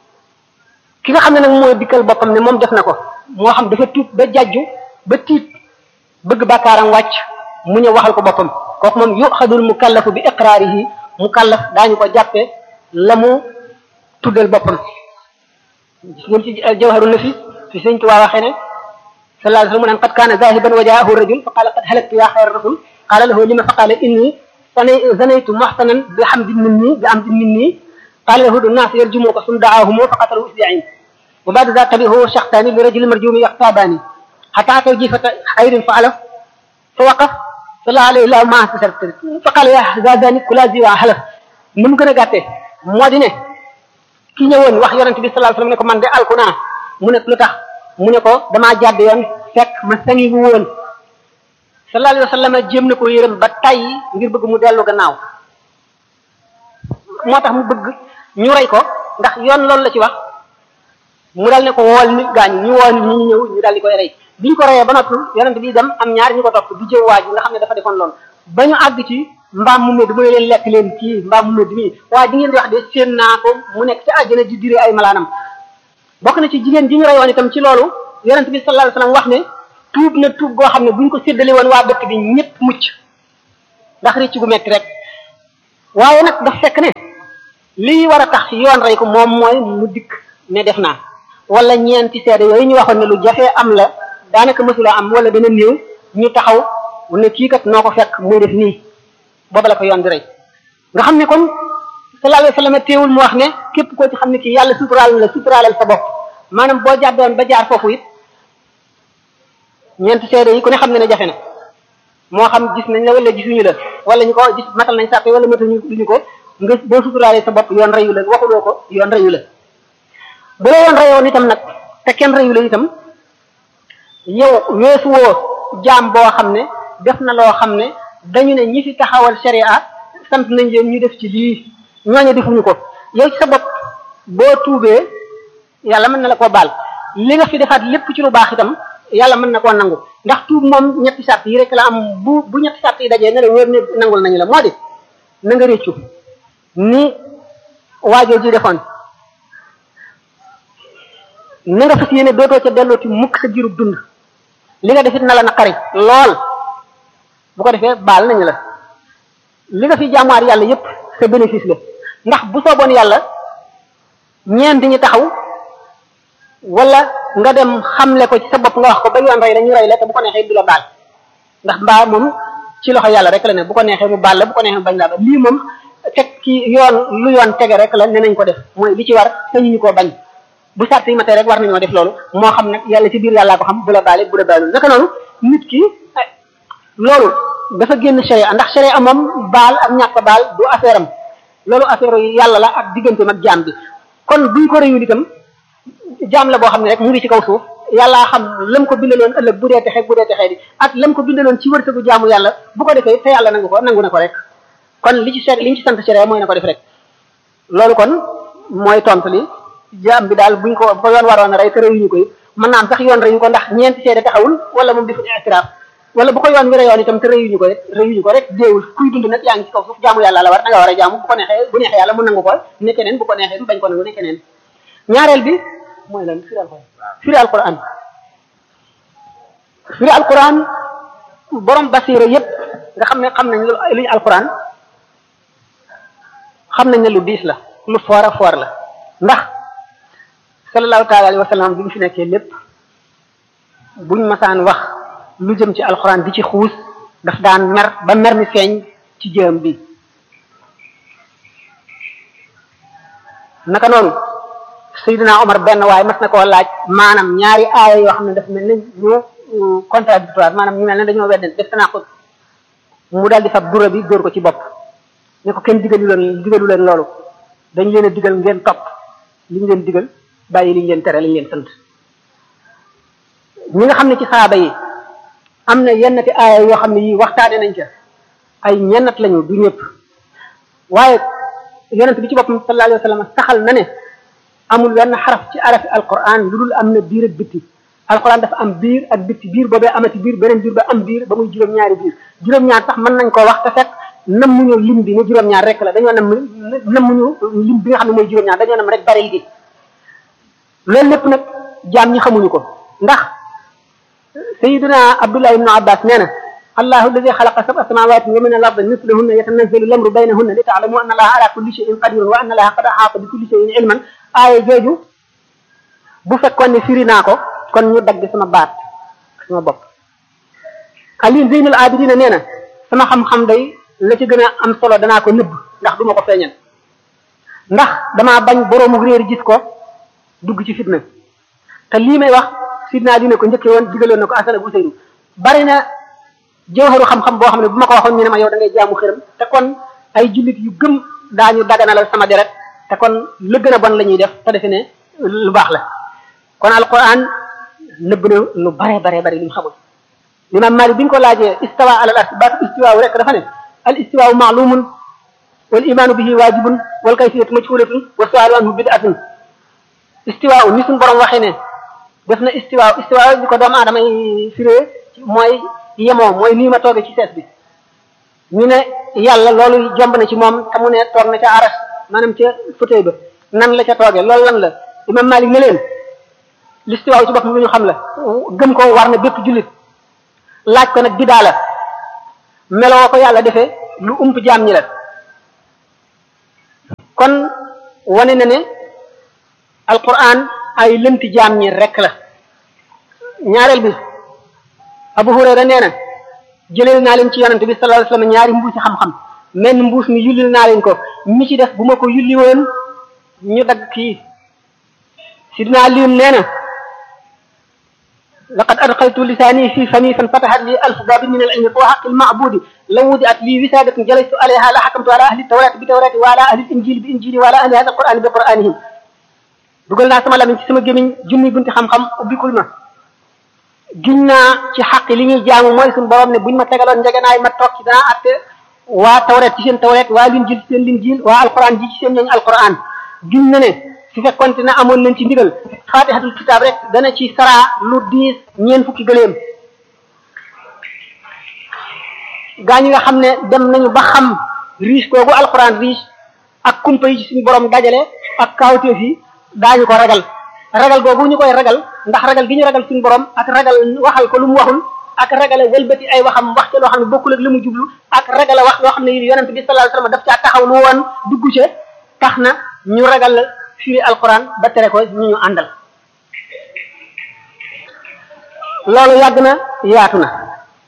ki nga xam ne nag mooy dikkal boppam ne moom def na ko moo xam dafa tuub ba jajju ba tiit bëgg bàkkaaram wàcc mu ñëw waxal ko boppam kooku moom yuxadul mukallafu bi iqraarihi mukallaf daañu ko jàppe la mu tuddal boppam ngeen ci jawharu nafis fi sëñ Tuubaa waxee ne sallallahu alayhi wa sallam mu naan qad kaana zahiban wa jaahu rajul fa qaala qad halaktu yaa xayra rasul qaala lahu lima fa qaala inni zanaytu muhsanan bi hamdin minni bi amdin minni qaala lahu الناس يرجموك ثم دعاهم فقتلوا إسبوعين وبعد ذلك تبعه شخصان لرجل مرجوم يغتابان حتى أتوا جيفة خير فعله فوقف صلى عليه الله ما استسرت فقال يا زاداني كلا زي وحلف نم gën a gàtte moo di ne ki ñëwoon wax yonente bi sallallahu alayhi wasallam ne ko man de alku naa mu ne lu tax mu ne ko damaa jàdd yoon fekk ma sangi wu woon sallallahu alayhi wa sallam jéem na ko yërëm ba tàyyi ngir bëgg mu dellu gannaaw moo tax mu bëgg ñu rey ko ndax yoon loolu la ci wax mu dal ne ko wool nit gaañu ñu woo nit ñi ñu ñëw ñu dal di koy rey bi ñu ko reyee ba noppi yonent bi dem am ñaar ñu ko topp di jëw waaj nga xam ne dafa defoon loolu ba ñu àgg ci mbaam mu medd mu ne leen lekk leen kii mbaam mu medd mii waaye di ngeen di wax de séen naa ko mu nekk ci àjjana di dire ay malaanam bokk na ci jigéen ji ñu reyoon itam ci loolu yonent bi sallallahu alayhi wasallam wax ne tuub na tuub goo xam ne bu ñu ko séddale woon waa dëkk bi ñëpp mucc ndax rëcc gu metti rek waaye nag daf fekk ne lii war a tax yoon rey ko moom mooy mu dikk ne def naa wala ñeenti seede yooyu ñu waxoon ne lu jafee am la daanaka mësula am wala dana néew ñu taxaw ne kii kat noo ko fekk muy def nii booba la ko yoon di rey nga xam ne kon sallallahu alayhi wasallam teewul mu wax ne képp koo ci xam ne kii yàlla suturaal la suturaalal sa bopp maanaam boo jàddoon ba jaar foofu it ñeenti seede yi ku ne xam ne ne jafe na moo xam gis nañ la wala gisuñu la wala ñu ko gis matal nañ sàppe wala matañu duñu ko nga boo suturaalee sa bopp yoon reyu la waxuloo ko yoon reyu la bu la yoon reyoon itam nag te kenn reyu la itam yow weesu woo jaam boo xam ne def na loo xam ne dañu ne ñi fi taxawal sharia sant nañ leen ñu def ci lii ñooñu defuñu ko yow ci sa bopp boo tuubee yàlla mën na la koo baal li nga fi defaat lépp ci lu baax itam yàlla mën na koo nangu ndax tuub moom ñetti sart yi rek la am bu bu ñetti sart yi dajee ne la wér ne nangul nañu la moo di na nga réccu ni waajoo ji defoon na nga fas yéene dootoo ca dellooti mukk sa jirub dund li nga defit na la naqari lool bu ko defee baal nañu la li nga fi jaamuwaat yàlla yépp sa bénéfice la ndax bu sooboon yàlla ñeent ñi taxaw wala nga dem xamle ko ci sa bopp nga wax ko ba yoon rey la ñu rey la te bu ko neexee du la baal ndax mbaa moom ci loxo yàlla rek la ne bu ko neexee mu baal la bu ko neexee mu bañ laa ba lii moom teg ki yoon lu yoon tege rek la ne nañ ko def mooy li ci war sañu ñu koo bañ bu sart yi matee rek war nañoo def loolu moo xam nag yàlla ci biir yàllaa ko xam bu la baale bu la baalul naka noonu nit ki loolu dafa génn sharia ndax sharia moom baal ak ñàkk baal du affaire am loolu affaire yàlla la ak digganteem ak jaam bi kon buñ ko réyul itam jaam la boo xam ne rek mu ngi ci kaw suuf yàllaa xam lam ko bindaloon ëllëg bu dee texe bu dee texe di ak lam ko bindaloon ci wërsëgu jaamu yàlla bu ko defee te yàlla nangu ko nangu na ko rek kon li ci seet li ñu ci sant sharia mooy na ko def rek loolu kon mooy tontu li jaam bi daal buñ ko ko yoon waroon a rey te réyuñu ko it mën naa am sax yoon reyu ko ndax ñeenti seede taxawul wala moom defuñu itiraaf wala bu ko yoon wi reyoon itam te réyuñu ko rek réyuñu ko rek déewul kuy dund nag yaa ngi ci kaw suuf jaamu yàlla la war da nga war a jaamu bu ko neexee bu neexee yàlla mu nangu ko ne keneen bu ko neexee mu bañ ko nangu ne keneen ñaareel bi mooy lan firi alquran firi alquran firi alquran borom basira yépp nga xam ne xam nañ lu luñu alquran xam nañ ne lu diis la lu foor a foor la ndax sallallahu taala alayhi wa sallam bi mu fi nekkee lépp buñ masaan wax lu jëm ci alxuraan di ci xuus daf daan mer ba mer mi feeñ ci jëm bi naka noonu Seydina Omar benn waaye mas na koo laaj maanaam ñaari aaya yoo xam ne daf mel ne ñu contradictoire maanaam ñu mel ne dañoo wedden def naa ko mu daal di fab dura bi dóor ko ci bopp ne ko kenn digalu leen digalu leen loolu dañ leen a digal ngeen topp li ñu leen digal bàyyi li ñu leen tere li ñu leen sant ñi nga xam ne ci saaba yi am na yennati aaya yoo xam ne yii waxtaane nañ ca ay ñennat lañu du ñëpp waaye yonent bi ci boppam sallallahu alayhi wa sallam saxal na ne amul wenn xaraf ci arafi alquran lu dul am na biir ak bitti alquran dafa am biir ak bitti biir boobee amati biir beneen biir ba am biir ba muy juróom-ñaari biir juróom-ñaar sax mën nañ koo wax te fekk nammuñu lim bi ne juróom-ñaar rek la dañoo nam nammuñu lim bi nga xam ne mooy juróom-ñaar dañoo nam rek baril gi loolu lépp nag jaam ñi xamuñu ko ndax sayiduna abdullah ibnu abbas nee na allahu alladi xalaqa sab'a samawati wa min al-ardi mislahunna yatanazzalu al-amru baynahunna li ta'lamu anna allaha ala kulli shay'in qadirun wa anna allaha qad ahata bi kulli shay'in ilman aaya jooju bu fekkoon ne firi naa ko kon ñu dagg sama baat sama bopp ali zeynul abidina nee na sama xam-xam day la ci gën a am solo danaa ko nëbb ndax duma ko feeñal ndax damaa bañ boroomu réer gis ko dugg ci fitna te lii may wax sidna dina ko njëkkee woon digaloon na ko asana bu seyru bari na jawharu xam-xam boo xam ne bu ma ko waxoon ñu ne ma yow da ngay jaamu xëram te kon ay jullit yu gëm daañu daganalal sama deret te kon la gën a bon la ñuy def te defe ne lu baax la kon alquran nëbb na lu bare bare bare li mu xamul imam malik bi ñu ko laajee istawa ala al ars baatu istiwaaw rek dafa ne al istiwaaw maalumun wal imaanu bihi waajibun wal kayfiyatu majhulatun wa sualu anhu bid'atun istiwaaw ni suñu borom waxee ne def na istiwaaw istiwaaw bi ko doomu aadama yi firee mooy yemoo mooy nii ma toogee ci sees bi ñu ne yàlla loolu jomb na ci moom te mu ne toog na ca aras maanaam ca fauteuil ba nan la ca toogee loolu lan la imam malik ne leen l'istiwaaw ci boppam lu ñu xam la gëm ko war na bépp jullit laaj ko nag bidaa la meloo ko yàlla defee lu ump jaam ñi la kon wane na ne alquran ay lënti jaam ñi rek la ñaareel bi abu hurayra nee na jëleel naa leen ci yonante bi sallallahu alayhi wasallam ñaari mbuusi xam-xam menn mbuus mi yullil naa leen ko mi ci def bu ma ko yulli woon ñu dagg kii sidina liyun nee na laqad adxaltu lisaani fi fami fan fatahat li alf babin min al ilmi fa xaqi lmabudi law wudiat li wisadatun jalastu alayha la xakamtu ala ahli tawrati bi tawrati wa ala ahli injili bi injili wa ala ahli hada alqurani bi quranihim dugal naa sama lamiñ ci sama gémiñ junni bunti xam-xam ubbikul ma giñ naa ci xaq li ñuy jaamu mooy suñu borom ne buñ ma tegaloon njegenaay ma toog ci danaa atte waa tawret ci seen tawret waa linjil ci seen linjil waa alquran ji ci seen ñooñ alquran giñ na ne su fekkonte ne amoon nañ ci ndigal fatihatul kitaab rek dana ci saraa lu diis ñeen fukki gëléem gaa ñi nga xam ne dem nañu ba xam riche koogu alquran riche ak kumpa yi ci suñu borom dajale ak kaawteef yi daañu ko ragal ragal googu ñu koy ragal ndax ragal gi ñu ragal suñu borom ak ragal waxal ko lu mu waxul ak ragale wëlbati ay waxam wax ca loo xam ne bokkul ak li mu jublu ak ragale wax loo xam ne yonent bi sallallahu alayhi wasallam daf caa taxaw lu woon dugg ca tax na ñu ragal firi alquran ba tere ko ñu ñu àndal loolu yàgg na yaatu na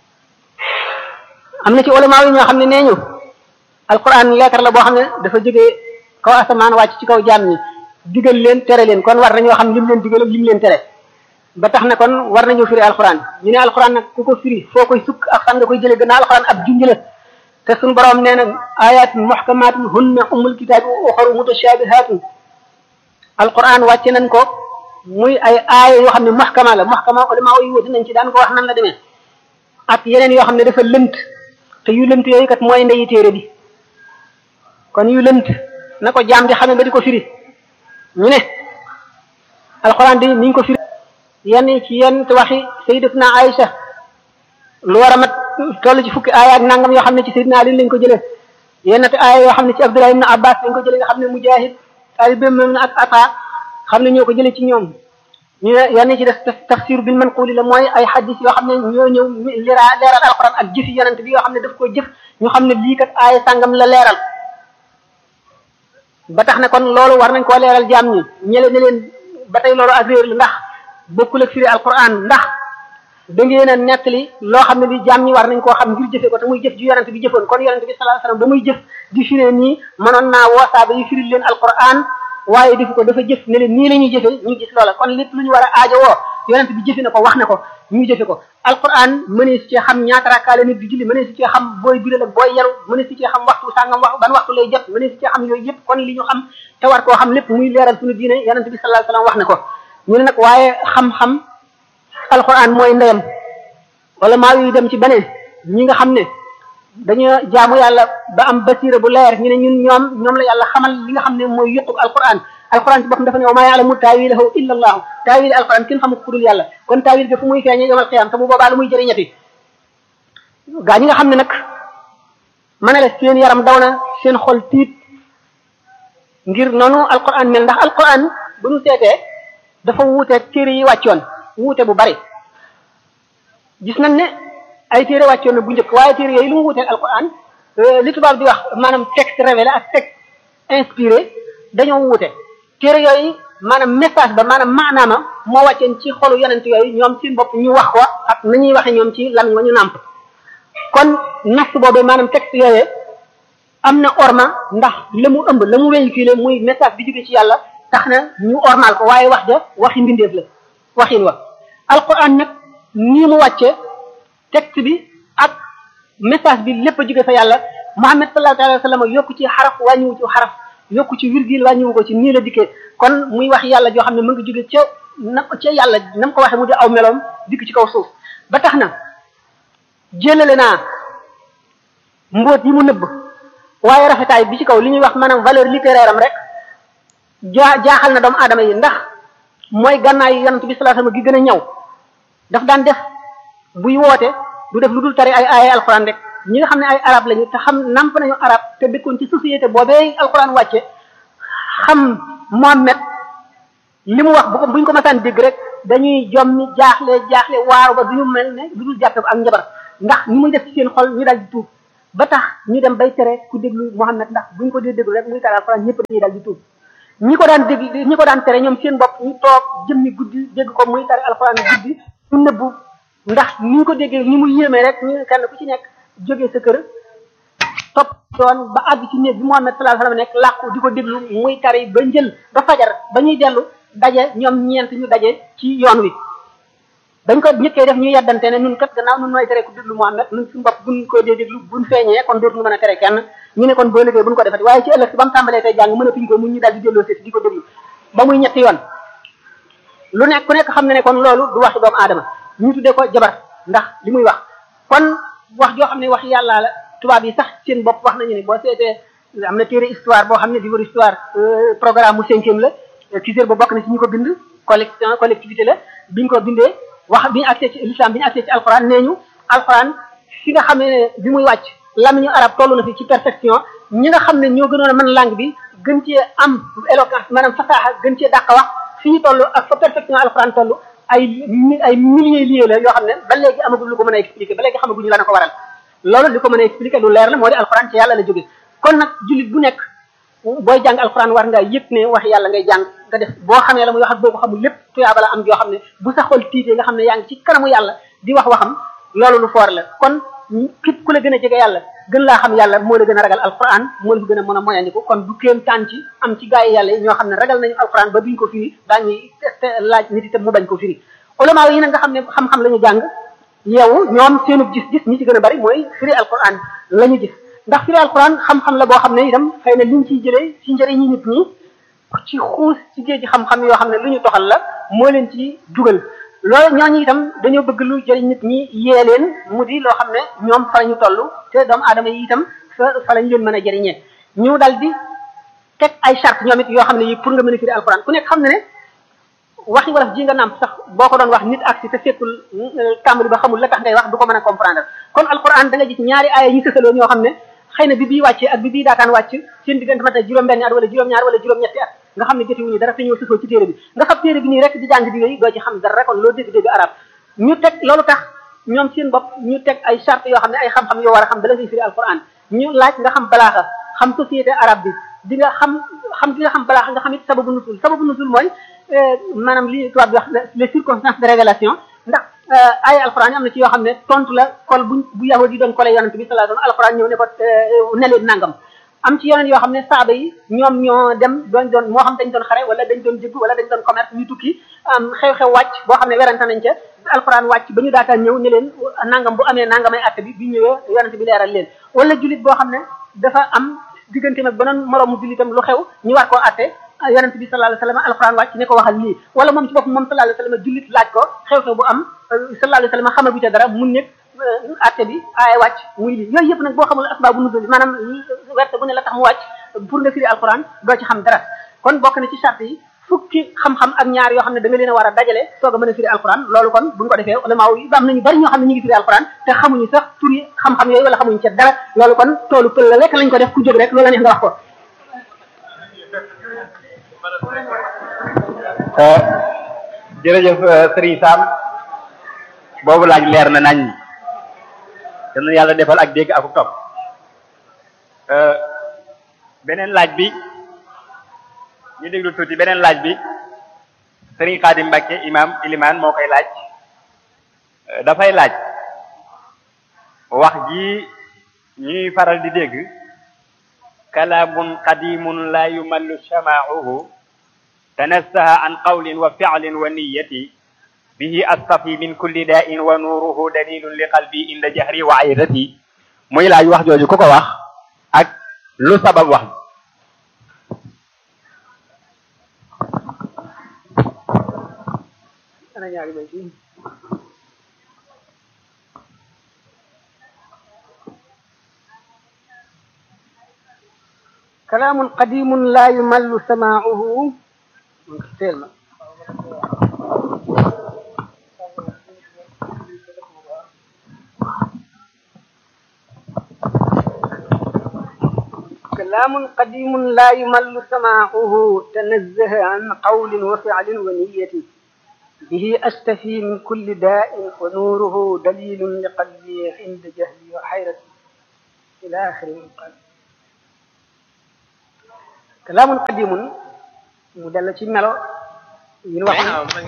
am na ci ulama yi ñoo xam ne nee ñu alquran leetar la boo xam ne dafa jógee kaw asamaan wàcc ci kaw jaam ñi digal leen tere leen kon war nañoo xam lim leen digal ak lim leen tere ba tax na kon war nañoo firi alquran ñu ne alquran nag ku ko firi foo koy sukk ak fan nga koy jëlee gannaaw alquran ab junj la te suñu borom nee na ayatun muhkamatun hunna ummul kitaabi wa uxaru mutashabihatun alquran wàcce nañ ko muy ay aaya yoo xam ne muhkama la muhkama ulama yi wuti nañ ci daan ko wax nan la demee ak yeneen yoo xam ne dafa lënt te yu lënt yooyu kat mooy ndeyi téere bi kon yu lënt na ko jaam di xamee ba di ko firi ñu ne alquran di niñ ko firi yenn ci yenn waxi sayyidatuna Aïcha lu war a mat toll ci fukki aaya ak nangam yoo xam ne ci sayyidina Ali lañ ko jëlee yenn te aaya yoo xam ne ci Abdullah ibn Abbas lañ ko jëlee nga xam ne Mujahid talibem ak Ata xam ne ñoo ko jëlee ci ñoom ñu ne yenn ci def tafsir bil manquli la mooy ay hadis yoo xam ne ñoo ñëw lira leeral alquran ak jëfi yonent bi yoo xam ne daf ko jëf ñu xam ne lii kat aaya sàngam la leeral ba tax ne kon loolu war nañ koo leeral jaam ñi ñele ne leen ba tey loolu ak réer la ndax bokkul ak firi alquran ndax da ngeen a nettali loo xam ne bi jaam ñi war nañ koo xam ngir jëfe ko te muy jëf ju yonent bi jëfoon kon yonent bi sallallahu alayhi wasallam ba muy jëf di firee nii mënoon naa woosaaba yi firi leen alquran waaye defu ko dafa jëf ne leen nii la ñuy jëfe ñu gis loola kon lépp lu ñu war a aajo woo yonent bi jëfe na ko wax na ko ñu jëfe ko alquran mënee si cee xam ñaata rakkaale nit di julli mënee si cee xam booy biral ak booy yaru mënee si cee xam waxtu sàngam wax ban waxtu lay jot mënee si cee xam yooyu yëpp kon li ñu xam te war koo xam lépp muy leeral suñu diine yonent bi sallallahu alayhi wasallam wax na ko ñu ne nag waaye xam-xam alquran mooy ndeyam wala maa yu dem ci beneen ñi nga xam ne dañoo jaamu yàlla ba am basira bu leer ñu ne ñun ñoom ñoom la yàlla xamal li nga xam ne mooy yëqub alquran alquran ci boppam dafa ne wa maa yaalamu taawilahu illa allahu taawil alquran kenn xamu ku dul yàlla kon taawil ga fu muy feeñee yomal xiyam te bu boobaa lu muy jëriñati gaa ñi nga xam ne nag ma ne la seen yaram daw na seen xol tiit ngir noonu alquran mel ndax alquran bu ñu seetee dafa wuuteeg téere yi wàccoon wuute bu bari gis nañ ne ay téere wàccoon na bu njëkk waaye téere yooyu lu mu wuuteeg alquran li tubaab di wax maanaam texte révélé ak texte inspiré dañoo wuute téere yooyu maanaam message ba maanaam maanaama moo wàcceen ci xolu yonent yooyu ñoom seen bopp ñu wax ko ak nañuy waxe ñoom ci lamiñ wa ñu nàmp kon nas boobee maanaam texte yooyu am na orma ndax la mu ëmb la mu véhiculé muy message bi jóge ci yàlla tax na ñu ormal ko waaye wax ja waxi mbindeef la waxin wa alquran nag nii mu wàcce texte bi ak message bi lépp a jóge fa yàlla Muhammad sallallahu alayhi wa sallam yokku ci xaraf wàññiwu ci xaraf yokku ci virgule wàññiwu ko ci nii la dikkee kon muy wax yàlla joo xam ne mu ngi jóge ca na ca yàlla na mu ko waxee mu di aw meloom dikk ci kaw suuf ba tax na jëlale naa mbóot yi mu nëbb waaye rafetaay bi ci kaw li ñuy wax maanaam valeur littéraire am rek jaa jaaxal na doomu aadama yi ndax mooy gànnaayu yonent bi sallallahu alayhi wasallam gi gën a ñëw daf daan def buy woote du def lu dul tari ay ay alxuraan rek ñi nga xam ne ay arab lañu te xam namp nañu arab te dëkkoon ci société boobee alxuraan wàcce xam Mohammed li mu wax bu ko buñ ko masaan dégg rek dañuy jommi jaaxle jaaxle waaru ba duñu mel ne du dul jàppe ak njabar ndax ni muy def ci seen xol ñu dal di tuub ba tax ñu dem bay tere ku déglu Mohammed ndax buñ ko dee déglu rek muy tari alxuraan ñëpp dañuy dal di tuub ñi ko daan dégg ñi ko daan tere ñoom seen bopp ñu toog jëmmi guddi dégg ko muy tari alxuraan guddi ñu nëbbu ndax ni ñu ko déggee ni mu yéemee rek ñu kenn ku ci nekk jógee sa kër topp doon ba àgg ci néeg bi Muhammad sallallahu alayhi wasallam nekk làqu di ko déglu muy tari ba njël ba fajar ba ñuy dellu daje ñoom ñeent ñu daje ci yoon wi dañ ko ñëkkee def ñu yeddante ne ñun kat gannaaw ñun nooy tere ku déglu Muhammad ñun suñu bopp buñ ko dee déglu buñ feeñee kon dootuñu mën a tere kenn ñu ne kon boo liggéey buñ ko defati waaye ci ëllëg si ba mu tàmbalee tey jàng mënatuñ ko mun ñu daal di delloo seeti di ko déglu ba muy ñetti yoon lu nekk ku nekk xam ne ne kon loolu du waxi doomu aadama ñu tuddee ko jabar ndax li muy wax kon wax joo xam ne wax yàlla la tubaab yi sax seen bopp wax nañu ne boo seetee am na téere histoire boo xam ne livre histoire programme mu cinquième la Cissé ba bokk na ci ñu ko bind collection collectivité la biñ ko bindee wax bi ñu accès ci l'islam bi ñu accès ci alxuraan nee ñu alxuraan fi nga xam ne bi muy wàcc lamiñu arab toll na fi ci perfection ñi nga xam ne ñoo gënoon a mën langue bi gën cee am éloquence maanaam fasaaxa gën cee dàq wax fi ñu toll ak fa perfection alxuraan toll ay ay milliers liés la yoo xam ne ba léegi amagul lu ko mën a expliquer ba léegi xamaguñu la na ko waral loolu li ko mën a expliquer lu leer la moo di alxuraan ci yàlla la jóge kon nag jullit bu nekk booy jàng alxuraan war nga yëg ne wax yàlla ngay jàng nga def boo xamee la muy wax ak boo ko xamul lépp tuyaaba la am joo xam ne bu sa xol tiitee nga xam ne yaa ngi ci kanamu yàlla di wax waxam loolu lu foor la kon képp ku la gën a jege yàlla gën laa xam yàlla moo la gën a ragal alxuraan moo la gën a mën a moyandiku kon du kéem taan ci am ci gaa yi yàlla ñoo xam ne ragal nañu alxuraan ba duñ ko firi daañuy laaj nit itam mu bañ ko firi ulama yi nag nga xam ne xam-xam la ñu jàng yow ñoom seenu gis-gis ñi ci gën a bari mooy firi alquran la ñu gis ndax firi alquran xam-xam la boo xam ne itam xëy na liñ ciy jëlee ci njëriñi nit ñi ci xuus ci géej gi xam-xam yoo xam ne lu ñu toxal la moo leen ci dugal loolu ñooñu itam dañoo bëgg lu jëriñ nit ñi yee leen mu di loo xam ne ñoom fa la ñu toll te doomu aadama yi itam fa fa la ñu leen mën a jëriñee ñu dal di teg ay charte ñoom it yoo xam ne yi pour nga mën a firi alquran ku nekk xam ne ne waxi wolof ji nga nàmp sax boo ko doon wax nit ak si te fekkul tàmbali ba xamul la tax ngay wax du ko mën a comprendre kon alquran da nga gis ñaari aaya ñu sësaloo ñoo xam ne xëy na bi bii wàccee ak bi bii daataan wàcc seen diggante mata juróom-benn at wala juróom-ñaar wala juróom-ñetti at nga xam ne jotiwuñu dara te ñoo sësoo ci téere bi nga xam téere bi nii rek di jàng di yooyu doo ci xam dara kon loo dégg dégg arab ñu teg loolu tax ñoom seen bopp ñu teg ay charte yoo xam ne ay xam-xam yoo war a xam bala ngay firi alquran ñu laaj nga xam balaaxa xam société arabe bi di nga xam xam di nga xam balaaxa nga xam it sababu nusul sababu nusul mooy maanaam li tubaab bi wax les circonstances de révélation ndax ay alxuraan yi am na ci yoo xam ne tontu la kol bu bu yahud yi doon kole yonent bi sallallahu alayhi wasallam alxuraan ñëw ne ko ne leen nangam am ci yeneen yoo xam ne saaba yi ñoom ñoo dem doon doon moo xam dañ doon xare wala dañ doon jëgg wala dañ doon commerce ñu tukki am xew-xew wàcc boo xam ne werante nañ ca alxuraan wàcc ba ñu daataan ñëw ne leen nangam bu amee nangamay atte bi bi ñëwee yonent bi leeral leen wala jullit boo xam ne dafa am diggante nag beneen moroomu jullitam lu xew ñu war koo atte yonent bi sallallahu alayhi wasallam alquran wàcc ne ko waxal lii wala moom ci bopp moom sallallahu alayhi wasallam jullit laaj ko xew-xew bu am sallallahu alayhi wasallam xamagu ca dara mun nekk atte bi aaya wàcc muy lii yooyu yëpp nag boo xamul asbaabu nuzul maanaam werte bu ne la tax mu wàcc pour nga firi alquran doo ci xam dara kon bokk na ci charte yi fukki xam-xam ak ñaar yoo xam ne da nga leen a war a dajale soog a mën a firi alquran loolu kon buñ ko defee ulama yi am nañu bari ñoo xam ne ñu ngi firi alquran te xamuñu sax turi xam-xam yooyu wala xamuñu ca dara loolu kon toolu pël la lekk lañ ko def ku jóg rek loolu la neex nga wax ko jërëjëf Serigne Sam boobu laaj leer na nañ dana yàlla defal ak dégg ak topp beneen laaj bi ñu déglu tuuti beneen laaj bi Serigne Khadim Mbacke imam iliman moo koy laaj dafay laaj wax ji ñuy faral di dégg kalaamun qadimun la yumallu shama'uhu tanassaha an qawlin wa fi'lin wa niyyati bihi astafi min kulli da'in wa nuruhu dalilun li qalbi inda jahri wa ayrati muy laaj wax jooju ku ko wax ak lu sabab wax ana ñaari bay ci كلام قديم لا يمل سماعه تيلما كلام قديم لا يمل سماعه تنزه عن قول وفعل ونية به أستفي من كل داء ونوره دليل لقلبي عند جهلي وحيرتي إلى آخر المقال kalaamun qadimun mu dellu ci melo yi ñu wax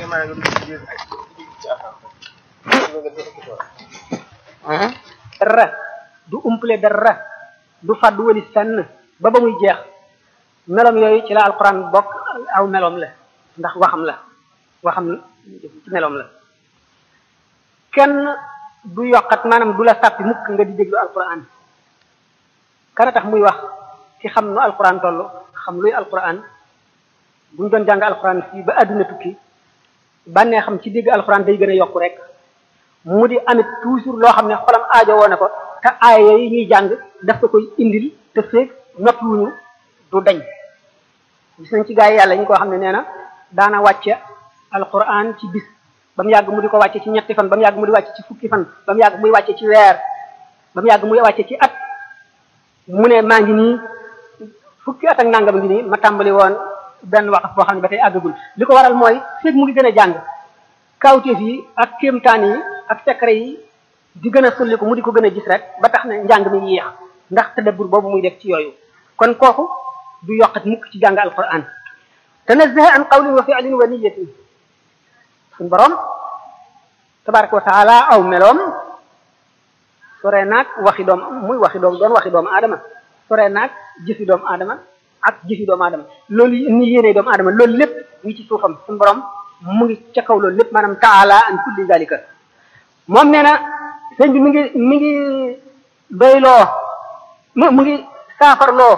dara du umpale dara du fàddu wali fenn ba ba muy jeex melom yooyu ci la alquran bokk aw melom la ndax waxam la waxam ci melom la kenn du yokkat maanaam du la sàppi mukk nga di déglu alquran kana tax muy wax ci xam nu alquran toll xam luy alquran bu ñu doon jàng alquran fii ba àdduna tukki bànnee xam ci dégg alquran day gën a yokku rek mu di amit toujours loo xam ne xolam aajo woo na ko te aaya yi ñuy jàng daf ko koy indil te feeg noppiwuñu du dañ gis nañ ci gaa yi yàlla ñu ko xam ne nee na daana wàcce alquran ci bis ba mu yàgg mu di ko wàcce ci ñetti fan ba mu yàgg mu di wàcce ci fukki fan ba mu yàgg muy wàcce ci weer ba mu yàgg muy wàcce ci at mu ne maa ngi nii fukki at ak nangam ngi nii ma tàmbali woon benn waxaf boo xam ne ba tey àggagul li ko waral mooy feeg mu ngi gën a jàng kawteef yi ak kéemtaan yi ak secret yi di gën a sulli ko mu di ko gën a gis rek ba tax na njàng mi yéex ndax tadabbur boobu muy def ci yooyu kon kooku du yokkat mukk ci jàng alquran tanazzaha an qawlin wa fi'lin wa niyatin suñ borom tabaraka wa taala aw meloom sore naag waxi doom muy waxi doom doon waxi doomu aadama sore naag jëfi doomu aadama ak jëfi doomu aadama loolu ni yéene doomu aadama loolu lépp ngi ci suufam suñu borom mu ngi ca kaw loolu lépp maanaam taala an kulli zalika moom nee na sëñ bi mi ngi mi ngi doyloo mu mu ngi saafarloo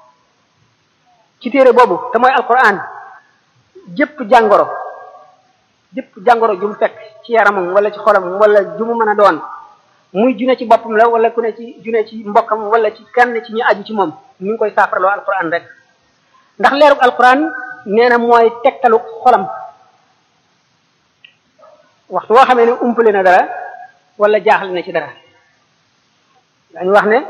ci téere boobu te mooy alquran jëpp jàngoro jëpp jàngoro ju mu fekk ci yaramam wala ci xolam wala ju mu mën a doon muy june ci boppam la wala ku ne ci june ci mbokkam wala ci kenn ci ñi aju ci moom mi ngi koy saafarloo alquran rek ndax leerug alquran nee na mooy tegtalu xolam waxtu woo xamee ne umpale na dara wala jaaxle na ci dara dañu wax ne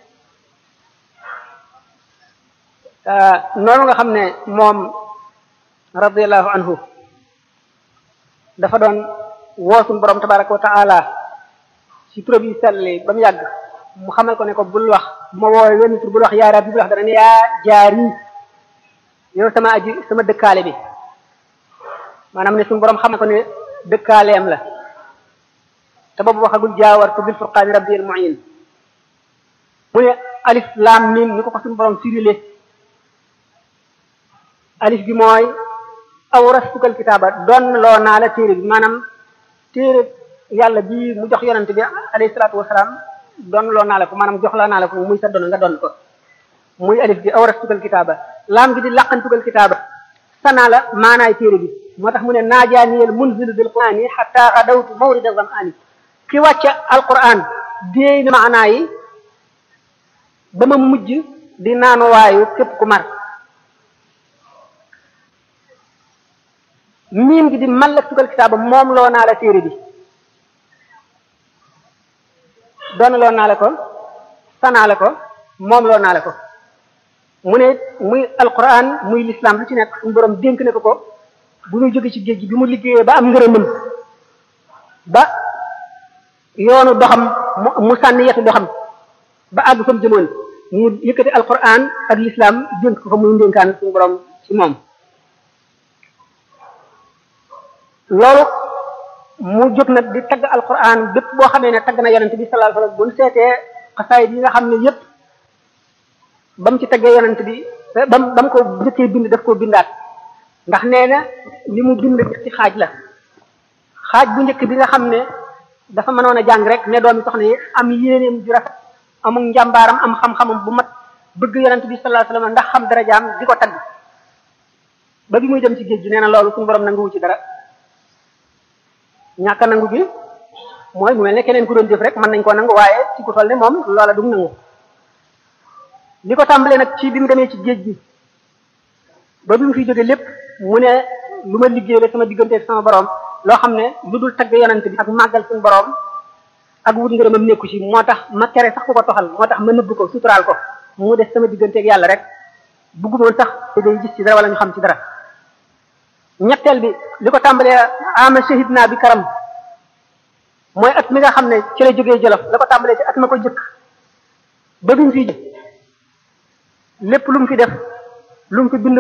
noonu nga xam ne moom radiallahu anhu dafa doon woosun borom tabaraka wa taala ci turam yi selli ba mu yàgg mu xamal ko ne ko bul wax bu ma woowee wenn tur bul wax yaa rabbi bul wax dara ne yaa jaari yow sama aji sama dëkkaale bi maanaam ne suñu borom xamal ko ne dëkkaaleem la te boobu waxagul jaawartu bil furqaani rabbi al muin mu ne alif laam mim ni ko ko suñu borom firile alif bi mooy awrastukal kitaaba doon loo naa la téere bi maanaam téere yàlla bi mu jox yonent bi alayhi salaatu wasalaam doon loo naa la ko maanaam jox la naa la ko muy sa doon nga doon ko muy alif bi awrastukal kitaaba laam gi di laqantukal kitaaba sanaa la maanaay téere bi moo tax mu ne naajaaniyel munzilu bil qur'ani xatta xadawtu mawrida zam'ani ki wàcce alquran déey na maanaa yi ba ma mujj di naanuwaayu képp ku mar miim gi di mallak tugal kitaaba moom loo naa la téere bi doon loo naa la ko sanaa la ko moom loo naa la ko mu ne muy alquran muy l'islam lu ci nekk suñu borom dénk ne ko ko bu muy jóge ci géej gi bi mu liggéeyee ba am ngërëmam ba yoonu doxam mu sànni yetu doxam ba àgg fa mu jëmoon mu yëkkati alquran ak l'islam dénk ko fa muy ndénkaan suñu borom ci moom loolu mu jóg nag di tagg alquran bépp boo xamee ne tagg na yonent bi sallallahu alayhi wasallam bu ñu seetee xasaayid yi nga xam ne yépp ba mu ci taggee yonent bi ba mu ba mu ko njëkkee bind daf koo bindaat ndax nee na li mu bind ci xaaj la xaaj bu njëkk bi nga xam ne dafa mënoon a jàng rek ne doomi soxna yi am yéeneem ju rafet amul njàmbaaram am xam-xamam bu mat bëgg yonent bi sallallahu alayhi wasallam ndax xam darajaam di ko tagg ba bi muy dem ci géej gi nee na loolu suñu borom nanguwu ci dara ñàkk a nangu gi mooy mu mel ne keneen ku doon jëf rek mën nañ koo nangu waaye ci ku toll ne moom loola du nangu li ko tàmbalee nag ci bi mu demee ci géej gi ba bi mu fi jóge lépp mu ne lu ma liggéey la sama diggante ak sama borom loo xam ne lu dul tagg yonent bi ak màggal suñu borom ak wut ngërëmam nekku ci moo tax ma tere sax ku ko toxal moo tax ma nëbb ko suturaal ko mu des sama diggante ak yàlla rek buggumoon sax day gis ci dara wala ñu xam ci dara ñetteel bi li ko tàmbalee ama shahid naa bi karam mooy at mi nga xam ne ci la jógee jolof la ko tàmbalee ci at ma ko jëkk ba bi mu fi lépp lu mu fi def lu mu fi bind